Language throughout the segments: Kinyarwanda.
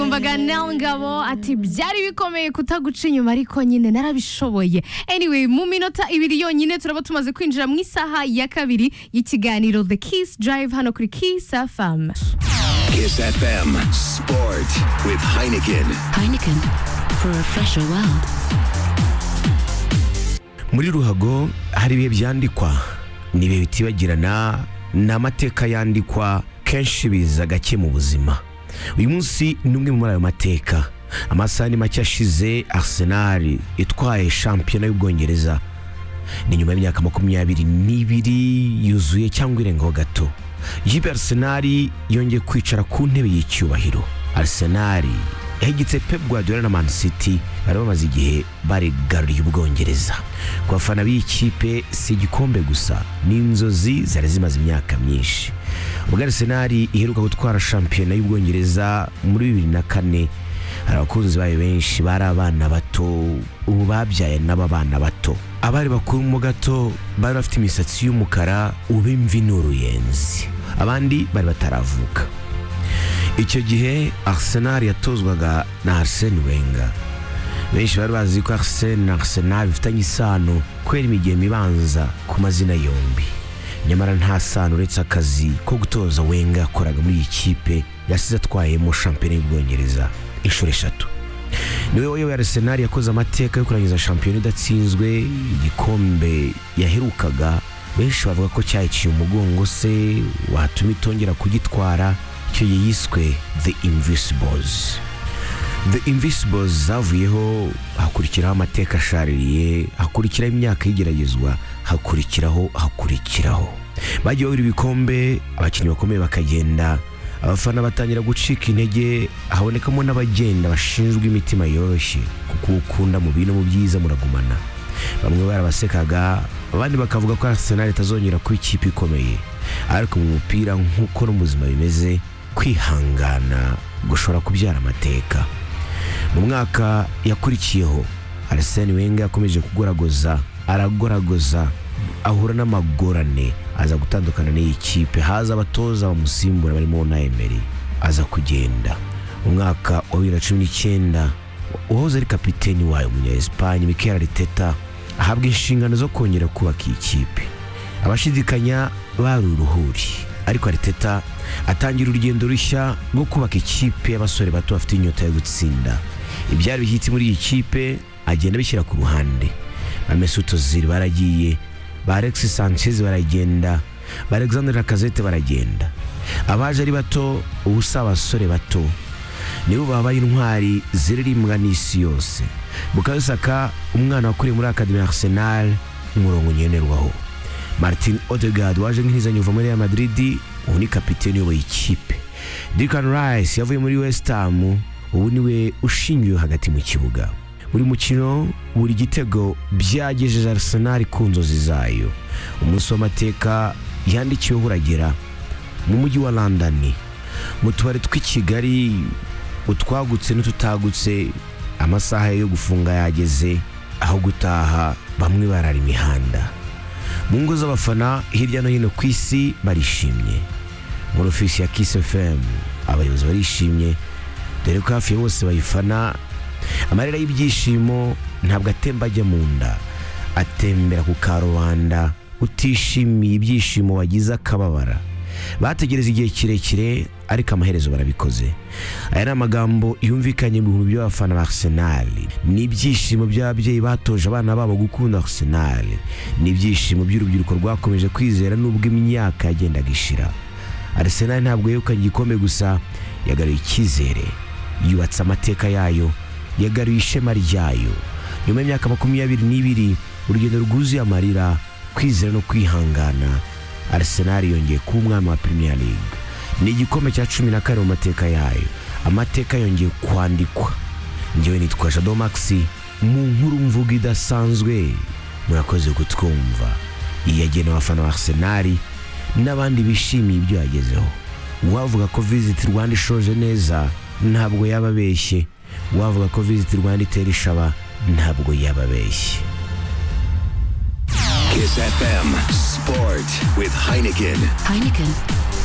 Paganel Ngabo ati byari bikomeye kutaguca inyuma ariko nyine narabishoboye anyway mu minota ibiri yonyine turaba tumaze kwinjira mu isaha ya kabiri y'ikiganiro The Kiss Drive hano kuri Kiss FM Kiss FM Sport with Heineken. Heineken for a fresher world. muri ruhago hari ibihe byandikwa ni ibihe bitibagirana ni amateka yandikwa kenshi biza gake mu buzima uyu munsi ni umwe muri ayo mateka amasaha ni make ashize arsenal itwaye shampiyona y'ubwongereza ni nyuma y'imyaka makumyabiri n'ibiri yuzuye cyangwa irengaho gato ikipe ya arsenal yongeye kwicara ku ntebe y'icyubahiro arsenal yahigitse pep guardiola na man city bari bamaze igihe barigaruriye ubwongereza ku bafana b'iyi kipe si igikombe gusa ni inzozi zari zimaze imyaka myinshi ubwo arsenal iheruka gutwara shampiyona y'ubwongereza muri bibiri na kane hari abakunzi bayo benshi bari abana bato ubu babyaye n'ababana bato abari bakuru mo gato bari bafite imisatsi y'umukara ubu imvi ni uruyenzi abandi bari bataravuka icyo gihe arsenal yatozwaga na arsene wenger benshi bari bazi ko arsene na arsenal bifitanye isano kubera imigemo ibanza ku mazina yombi nyamara nta sano uretse akazi ko gutoza wenga yakoraga muri iyi kipe yasize atwayemo shampiyona y'ubwongereza inshuro eshatu niwe wayoboye arsenal yakoze amateka yo kurangiza shampiyona idatsinzwe igikombe yaherukaga benshi bavuga ko cyayiciye umugongo se watuma itongera kugitwara icyo gihe yiswe the invisibles the invisibles zavuyeho hakurikiraho amateka ashaririye hakurikiraho imyaka y'igeragezwa hakurikiraho hakurikiraho bagiye babura ibikombe abakinnyi bakomeye bakagenda abafana batangira gucika intege habonekamo n'abagenda bashinzwe imitima yoroshye kuko uwo ukunda mu bintu mu byiza muragumana bamwe barabasekaga abandi bakavuga ko arsenal itazongera kuba ikipe ikomeye ariko mu mupira nk'uko no mu buzima bimeze kwihangana gushobora kubyara amateka mu mwaka yakurikiyeho arsene wenger yakomeje kugoragoza aragoragoza ahura n'amagorane aza gutandukana n'iyi kipe haza abatoza bamusimbura barimo na emery aza kugenda mu mwaka wa bibiri na cumi n'icyenda uwahoze ari kapiteni wayo umunyayesipanye mikel ariteta ahabwa inshingano zo kongera kubaka iyi kipe abashidikanya bari uruhuri ariko ariteta atangira urugendo rushya rwo kubaka ikipe y'abasore bato bafite inyota yo gutsinda ibyari bishyitsi muri iyi kipe agenda abishyira ku ruhande ba Mesut Ozil baragiye ba Alexis Sanchez baragenda ba Alexander Lacazette baragenda abaje ari bato ubu si abasore bato nibo babaye intwari ziririmbwa n'isi yose Bukayo Saka umwana wakuriye muri Academy Arsenal umurongo ngenerwaho martin odegaard waje nk'inzanyo uva muri Real Madrid ubu ni kapiteni uyoboye ikipe Declan Rice yavuye muri West Ham ubu niwe ushingiwe hagati mu kibuga buri mukino buri gitego byagejeje Arsenal ku nzozi zayo umunsi w'amateka yandikiweho uragera mu mujyi wa London mu tubari tw'i Kigali utwagutse n'ututagutse amasaha yo gufunga yageze aho gutaha bamwe barara imihanda mu ngo z'abafana hirya no hino ku isi barishimye muri ofisi ya Kiss FM abayobozi barishimye dore ko hafi ya bose bayifana amarira y'ibyishimo ntabwo atemba ajya mu nda atembera ku karubanda utishimiye ibyishimo wagize akababara bategereza igihe kirekire ariko amaherezo barabikoze aya ni amagambo yumvikanye mu bihumbi by'abafana ba arsenal ni ibyishimo by'ababyeyi batoje abana babo gukunda arsenal ni ibyishimo by'urubyiruko rwakomeje kwizera n'ubwo imyaka yagendaga ishira arsenal ntabwo yegukanye igikombe gusa yagaruye icyizere yubatse amateka yayo yagaruye ishema ryayo nyuma y'imyaka makumyabiri n'ibiri urugendo rwuzuye amarira kwizera no kwihangana arsenal yongeye kuba umwami wa premier league ni igikombe cya cumi na kane mu mateka yayo amateka yongeye kwandikwa ngewe nitwa jado maxi mu nkuru mvuga idasanzwe murakoze kutwumva iyi yagenewe abafana ba arsenal n'abandi bishimiye ibyo yagezeho uwavuga ko visit rwanda ishoje neza ntabwo yaba abeshye uwavuga ko visit rwanda itera ishaba ntabwo yaba abeshye Kiss FM Sport with Heineken. Heineken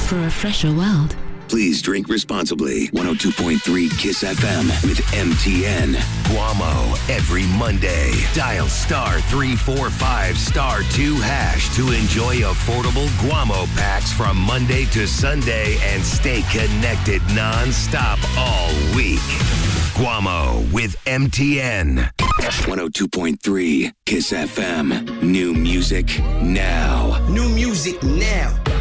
for a fresher world. Please drink responsibly. 102.3 Kiss FM with MTN. Guamo every Monday. Dial star 345 star 2 hash to enjoy affordable Guamo packs from Monday to Sunday and stay connected nonstop all week. Guamo with MTN. 102.3 Kiss FM. New music now. New music now.